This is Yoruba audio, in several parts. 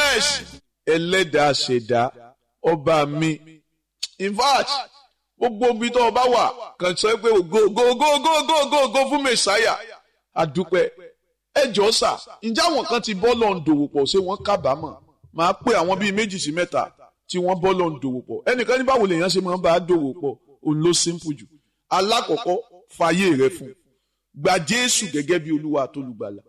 yes ẹlẹ́dàá ṣẹ̀dá ọba mi in fact gbogbo ibi tó o bá wà kàn sọ pé ògo ògo ògo ògo ògo ògo ògo fún mẹsàáyà àdúpẹ́ ẹ jọ sà ǹjẹ́ àwọn kan ti bọ́ lọ́n dòwò pọ̀ ṣé wọ́n kábàámọ̀ máa pé àwọn bíi méjì sí mẹ́ta tí wọ́n bọ́ lọ́n dòwò pọ̀ ẹnìkan ní báwo lèèyàn ṣe máa ń bá a dòwò pọ̀ òun ló simple jù alákọ̀ọ́kọ́ fàyè rẹ fún gba Jésù gẹ́gẹ́ bí Olúwa àtolùgbàlà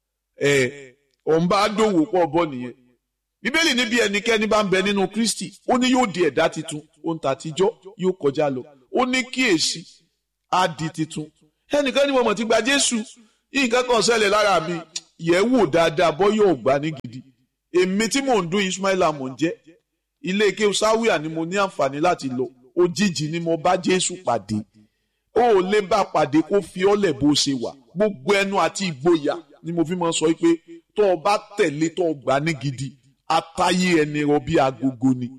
ẹ̀ òun bá a dòwò pọ̀ bọ́ nìyẹn bíbélì níbi ẹnikẹ́ni bá ń bẹ nínú kristi ó ní yóò di ẹ̀dá titun ohun tàtijọ́ yóò kọjá lọ ó ní kíyèsí á di titun ẹnìkan ní mo mọ̀ ti gba jésù nǹkan kan ṣẹlẹ̀ lára mi yẹ̀ wò dáadáa bọ́ yóò gbà ní gidi èmi tí mò ń dún ismaila mò ń jẹ́ ilé ike sáwíà ni mo ní àǹfààní láti lọ òjijì ni mo bá jésù pàdé ó ò lè bá pàdé kó fi ọ́lẹ̀ bó ṣe wà gbogbo ẹnu àti ìgboyà ni mo fi máa sọ pé tó o bá tẹ̀lé tó o gbà ní gidi atayé ẹni rọ bí agogo ni.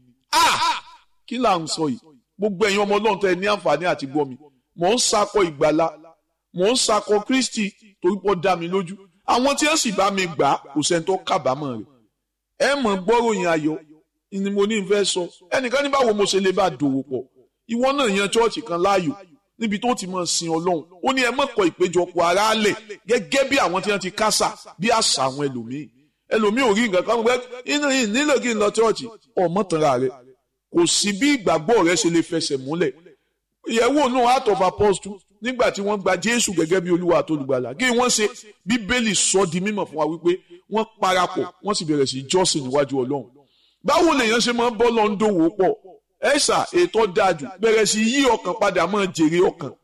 kí là ń sọ yìí gbogbo ẹ̀yin ọmọ ọlọ́run tẹ́ ẹ ní àǹfààní àti gbọ́ mi mò ń sakọ ìgbàlá mò ń sakọ kristi torí pọ́ dá mi lójú àwọn tí wọ́n sì bá mi gbà kò sẹ́ni tó kábàámọ̀ rẹ̀ ẹ mọ̀ gbọ́ròyìn ayọ̀ ni mo ní fẹ́ sọ ẹnìkan ní báwo mo ṣe lè bá dòwò pọ̀ ìwọ náà yan chọ́ọ̀chì kan láàyò níbi tó ti máa sin ọlọ́run ó ní ẹ mọ̀kọ́ ìpéjọpọ̀ aráàlẹ̀ gẹ́gẹ́ bí àwọn tí wọ́n ti kásà bí àṣà àwọn ẹlòmíì ẹlòmíì ò rí nǹkan kan gbẹ inú yìí nílò kí n lọ chọ́ọ̀chì ọmọ tanra rẹ kò sí bí ìgbàgbọ́ rẹ ṣe lè fẹsẹ̀ múlẹ̀ ìyẹ̀wò náà heart of apostle nígbà tí wọ́n gba jésù gẹ́gẹ́ bí olúwa àtolùgbàlà kí wọ́n ṣe bíbélì sọ di mímọ̀ fún wa wípé wọ́n parapọ̀ wọ́n sì bẹ̀rẹ̀ sí jọ́sìn níwájú ọlọ́run báwo lèèyàn ṣe máa ń bọ́ lọ ń dòwò pọ̀ ẹ̀ṣà ètò dájú bẹ̀rẹ̀ sí yí ọkàn padà máa jèrè ọkàn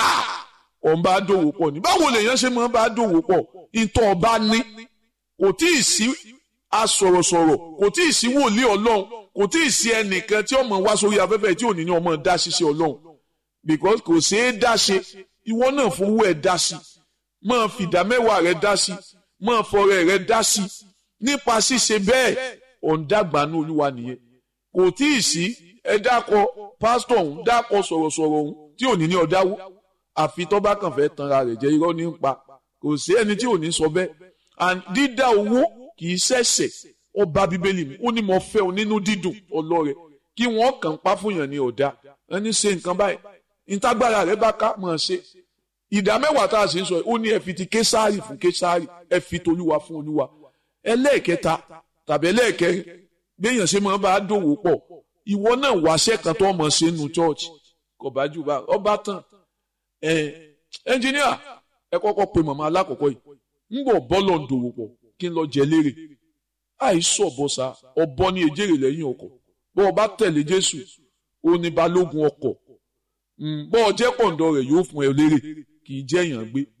ọ̀n bá dòwò pọ̀ ní báwo lèèyàn ṣe máa ń bá dòwò pọ̀ ìtọ̀ ọba ní kò tí ì sí asọ̀rọ̀sọ̀rọ̀ kò tí ì sí wòlíì ọlọ́run kò tí ì sí ẹnìkan tí ọmọ wá sórí afẹ́fẹ́ tí ò ní ní ọmọ dá ṣiṣẹ́ ọlọ́run because kò ṣeé dá ṣe ìwọ náà fowó ẹ̀ dá sí máa fìdá mẹ́wàá rẹ̀ dá sí máa fọrẹ rẹ̀ dá sí nípa ṣíṣe bẹ́ẹ̀ ọ̀ǹdàgbànú olúwa nìyẹn kò tí ì sí ẹ dákọ pásítọ̀ ọ̀hún dákọ sọ̀rọ̀sọ̀rọ̀ ọ̀hún tí ò ní ní ọ̀dáwó àfi tó bá kàn fẹ́ tanra rẹ̀ jẹ́ irọ́ ní pa kò sí ẹni tí ò ní sọ bẹ́ẹ̀ and dídá owó kì í ṣẹ̀ṣẹ̀ ó bá bíbélì mi ó ní mo fẹ́ o nínú dídùn ọlọ́rẹ̀ kí wọ́n kàn pa fún yàn ní ọ̀dà ẹni ṣe nǹkan báyìí ìtagbára rẹ̀ bá ká mọ̀ ṣe ìdá mẹ́wàá tá a sì ń sọ ó ní ẹ fi ti késàrì fún késàrì ẹ fi tolúwa fún olúwa ẹlẹ́ẹ̀kẹta tàbí ẹlẹ́ẹ̀kẹrin gbẹ̀yàn ṣe máa bá a dòwò pọ̀ ìwọ náà wáṣẹ́ kan tó mọ̀ ṣe nù church kò bá jù bá ọba tán ẹ ẹnjìníà ẹ kọ́kọ́ pe màmá alákọ̀ọ́kọ́ yìí ń bọ̀ bọ́lọ̀ ń dòwò pọ̀ kí n lọ jẹ lérè àìsàn ọ̀bọ̀sà ọ̀bọ ní ejèrè lẹ́yìn ọkọ̀ bọ́ ọ bá tẹ̀lé Jésù ó ní balógun ọkọ̀ bọ́ ọ jẹ́ pọ̀ǹdọ̀ rẹ̀ yóò fún ẹ lérè kì í jẹ́ èèyàn gbé